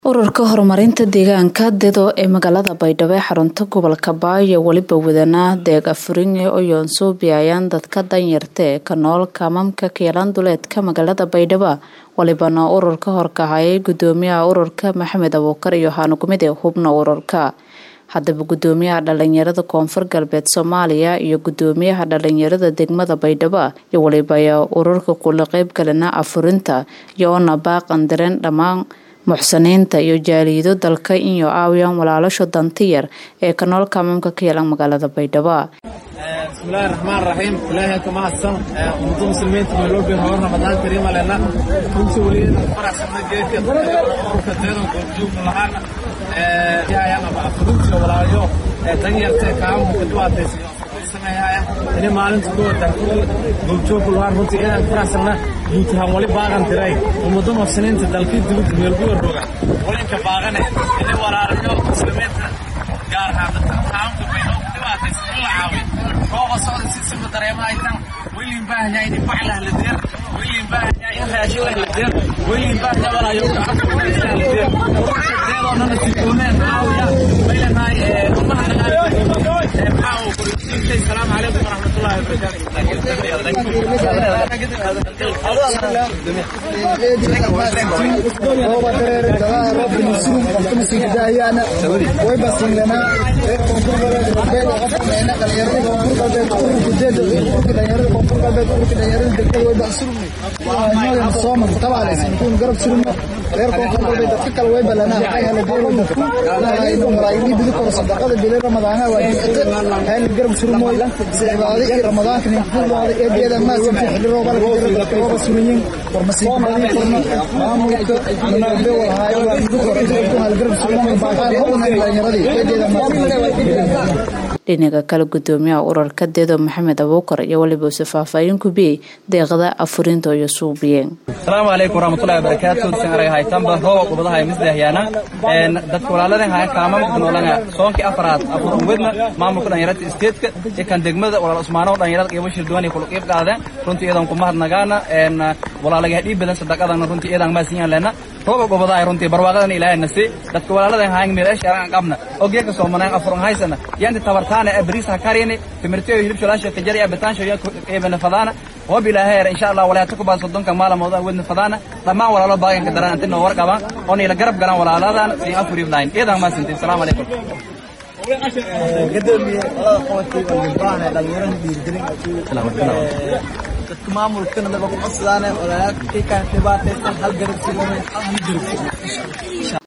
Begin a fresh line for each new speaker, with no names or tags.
ururka horumarinta deegaanka dedo ee magaalada baydhabo ee xarunta gobolka baayo weliba wadanaa deeg afuringe oyoon soo biyayaan dadka danyarta ee ka nool kaamamka keelan duleedka magaalada baydhabo walibana ururka horkahayay gudoomiyaha ururka maxamed abuukar iyo haanugmide hubna ururka haddaba gudoomiyaha dhalinyarada koonfur galbeed soomaaliya iyo gudoomiyaha dhalinyarada degmada baydhabo iyo waliba ayaa ururka kula qeybgalina afurinta iyo ona baaqan dareen dhammaan muxsiniinta iyo jaaliido dalka iyo aawiyaan walaalasho dantiyar ee ka nool kaamamka ka yeelan magaalada baydhabo
bismillahi raxmaan raxiim ilaahay ka mahadsan ummada muslimiinta nairobi hore ramadaan kariima lena runtii weligeeda faraxsana geedka ururka deedan goobjoogka lahaana yaayaan aba afurintiyo walaalayo danyarta ee kaamamka ka dhibaataysan sameeyaya ini maalinta ku wada goobjoogka lahaan runtii inaan faraxsana guutahaan wali baaqan tiray ummada muxsiniinta dalkii dibadda meelguwa roga walinka baaqane ini walaalayo muslimiinta gaar ahaan dadka kaamamka baydhabo ka dhibaataysan in la caawiyo rooba socda si sima dareema ay tan weliin baahanyaa in baclah la deer weliin baahanyaa in raashin lah la deer weliin baahanyaa walaayo la deer deedoonana sikuuneen caawiya maylenahay umaha maxaa uu qorisiintay salaamu calaykum waraxmatullahi
dhinaca kale gudoomiyaha ururka dedo maxamed abuukar iyo waliba use faahfaahin kubiyey deeqda afurinta iyo suubiyeen
asalaamu calaykum waraxmatullahi wabarakaatu san arag haytanba rooba qubadaha ay misdahyaana dadka walaaladan haya kaamamka noolanga soonkii afaraad afur wedna maamulka dhalinyarada isteedka iyo kan degmada walaal usmaano dhalinyarada qiimo shirduwan iyo kula qiib qaadeen runtii iyadan ku mahadnagaana walaalaga dhiib badan sadaqadana runtii iyadan maasinyan lena rooba qubadaha runtii barwaaqadan ilaahay nasi dadka walaaladan hayan meelash araan qabna ogeeka soomanaan afur haysana yanti tabartaana ee bariisa karini timirtiyo hilib sholaasha kajari abitaansho iyo qiibana fadaana hob ilaahay insha Allah walaata ku baad sodonka maalamooda wadna fadaana dhammaan walaalo baaganka daran inta noo warqabaan oo ila garab garan walaaladan si afuri ibnayn iyadan ma sintii assalamu alaykum
gadoomiye walada qabatay oo libaahan ee dhalinyarada dhiirigelin dadka maamulkana laba ku codsadaan walaalaa kii ka dhibaataysan hal garab silamay hal garab